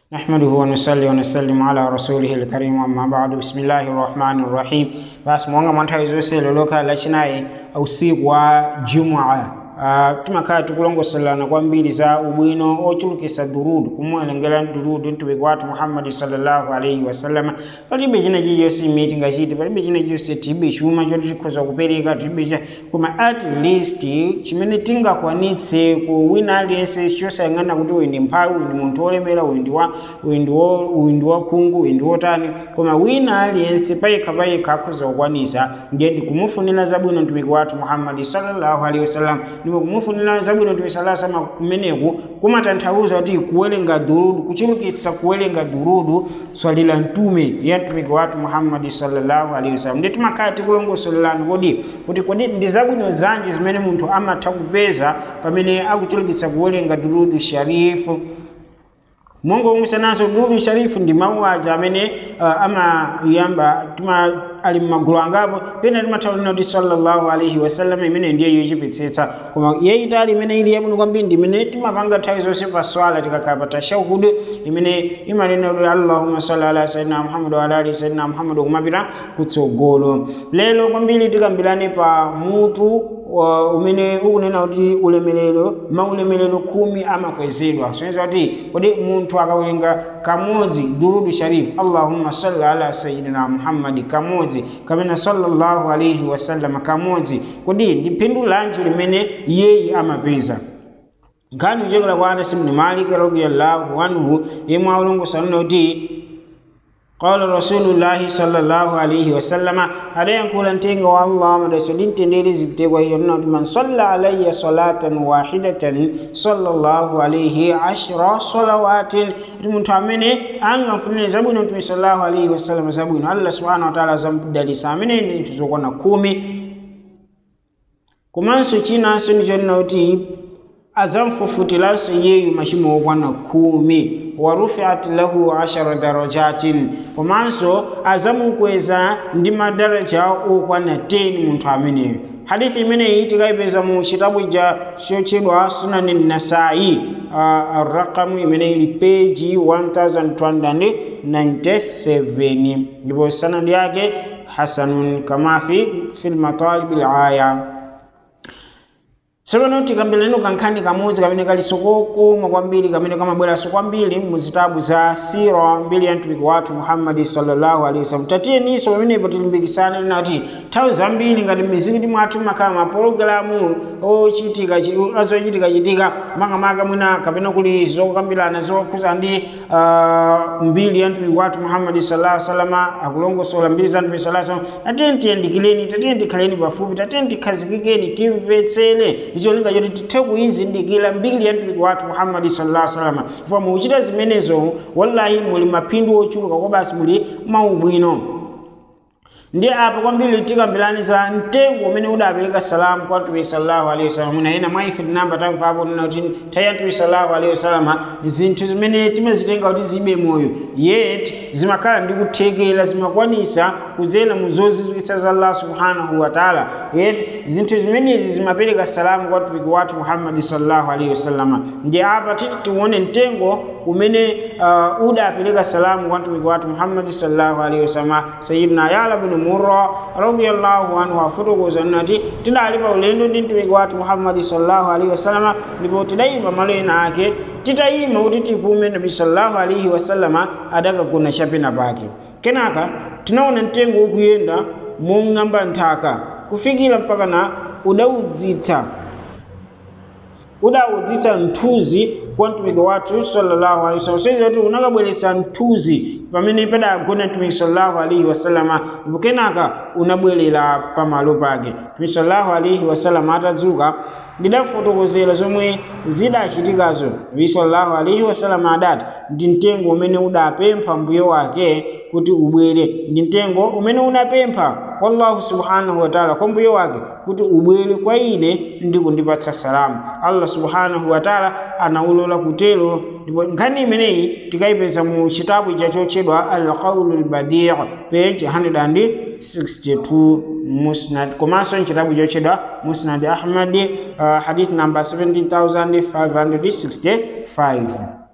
نحمده ونصلي ونسلم على رسوله الكريم أما بعد بسم الله الرحمن الرحيم basi mwanga mwanthawi zonse loloka lachinayi usiku wa jumua uh, timakhala tikulongosolana kwambiri za ubwino ochulukisa durudu kumuwerengera durudu mtumiki wathu muhammadi sallallahu alaihi wasallama palibe china chilichonse imene tingachite palibe china chilichonse tilibe chuma choti tikhoza kupereka tilibe cha koma at least chimene tingakwanitse ku wina aliyense chosayang'ana kuti uyu ndi mphawi uyu ndi munthu wolemera uyu ndi wa uyu ndi wo- uyu ndi wakhungu uyu ndi wotani koma wina aliyense payekha payekha akhoza kukwanisa ndiye ndikumufunira zabwino mtumiki wathu muhammadi sallallahu alaihi wasallam ndipo kumufunira zabwino mtumiki sallallahu alaihi wasallam kumeneku kumatanthauza kuti kuwerenga durudu kuchulukitsa kuwerenga durudu swali la mtume ya mtumiki wathu muhammadi sallallahu alaihi wasallam ndiye timakhala tikulongosolelani kodi kuti kodi ndi zabwino zanji zimene munthu amatha kupeza pamene akuchulukitsa kuwerenga durudu sharifu mongo umwisananso durudu sharifu ndi mawu aja amene uh, amayamba tima ali mmagulu angapo pena timathaulina kuti sallallahu alaihi wasallam imene ndiye yochipitsetsa koma yayitali imene ili yabwino kwambiri ndi imene timapanga nthawi zonse pa swala tikakhala pa tashahudu imene imanena kuti allahumma salli ala sayidina muhammad wa ala ali sayidina muhammad kumapita kutsogolo lero kwambiri tikambirane pa mutu wa- umene ukunena kuti ulemerero maulemerero khumi amakwezedwa soneza kuti kodi munthu akawerenga kamodzi durudu sharifu allahumma salli ala sayidina muhammadi kamodzi kapena sallallahu alaihi wasallam kamodzi kodi ndi phindu lanji limene iyeyi amapeza nkhani kuchokera kwa anasi bni malik radiallahu anhu yemwe aulongosalina kuti qala rasulullahi sallallahu alaihi wasallama adayankhula mtenga wa allah madaso lintendere zipitekwa hiyo nina kuti man salla alayya salatan wahidatan sallallahu alaihi ashra salawatin kuti munthu amene angamfunire zabwino mtume sallallahu alaihi wasallama zabwino allah subhanahu wa taala azamudalisa amene ndi zinthu zokwana khumi komanso chinanso ndichonena kuti azamfufutiranso iyeyu machimo okwana khumi wa rufiat lahu ashara darajatin komanso azamukweza ndi madaraja okwana 10 munthu ameneyo hadithi imeneyi tikayipeza mu chitabu cha chotchedwa sunani nasai uh, rakamu imene ili peji 1297 ndipo sanadi yake hasanun kama fi fi lmatalibi laya tsopano tikambireni kankhani kamodzi kamene kali sokokoma kwambiri kamene kamabweranso kwambiri muzitabu za sira mbiri ya mtumiki wathu muhammadi sallallahu alaihi wasallam tatiyeninso pamenepo tilimbikisane linati nthawi zambiri ngati m'mizikiti mwathu makhala mapologalamu ochitika azochitika chitika makamaka mwina kapena kuli zokambirana zokhuza ndi uh, mbiri ya mtumiki wathu muhammadi sallallahu alaihi wasallam akulongosola mbiri za mtumiki sallallahu alaihi wasallam tatiyeni tiyandikireni tatiyeni tikhaleni pafupi tatiyeni tikhazikikeni timvetsere icho linga choti tithe kuyizindikira mbiri ya mtumiki wathu muhammadi sallallahu alaihi wasallam chifukwa mukuchita zimenezo wallahi muli maphindu ochuluka kwa basi muli maubwino ndi apo kwambiri tikambirani za mtengo umene udapereka salamu kwa mtume sallallahu alaihi wasallam mwina ena mwa ife tinamba tamvapo nina kuti nthawi ya mtume sallallahu alaihi wasallam zinthu zimene timazitenga kuti zibe moyo yet zimakhala ndi kuthekera zimakwanisa kudzera mu zozizwitsa za allah subhanahu wa taala yet zinthu zimenezi zimapereka salamu kwa mtumiki wathu muhammadi sallallahu alaihi wasallam ndi apa titi tione mtengo umene uh, udapereka salamu kwa mtumiki wathu muhammadi sallallahu alaihi wasallam sayidina yala bin murra radiyallahu anhu afotokoza nati tidali pa ulendo ndi mtumiki wathu muhammadi sallallahu alaihi wasallam ndipo tidayima malo ena ake titayima kuti tipume nabi sallallahu alaihi wasallama adakagona chapena pake kenaka tinaona mtengo ukuyenda mong'amba nthaka kufikira mpaka na udaudzitsa udaudzitsa nthuzi kwa mtumiki wathu sallallahu alaihi wasallam soiza kuti unakabweretsa nthuzi pamene padagona mtumiki sallallahu alaihi wasallama ndipo kenaka unabwerera pamalo pake mtumiki sallallahu alaihi wasallama atadzuka ndidafotokozera zomwe zidachitikazo mtumiki sallallahu alaihi wasallama adati ndi mtengo umene udapempha mbuyo wake kuti ubwere ndi mtengo umene unapempha kwa allahu subhanahu wa taala kwa mbuyo wake kuti ubwere kwa ine ndi kundipatsa salamu allah subhanahu wa taala anaulola kutero ndipo nkhani imeneyi tikayipeza mu chitabu chachotchedwa alqaulu lbadii page 162 musnad komanso mchitabu chotchedwa musnad ahmadi uh, hadith number 17565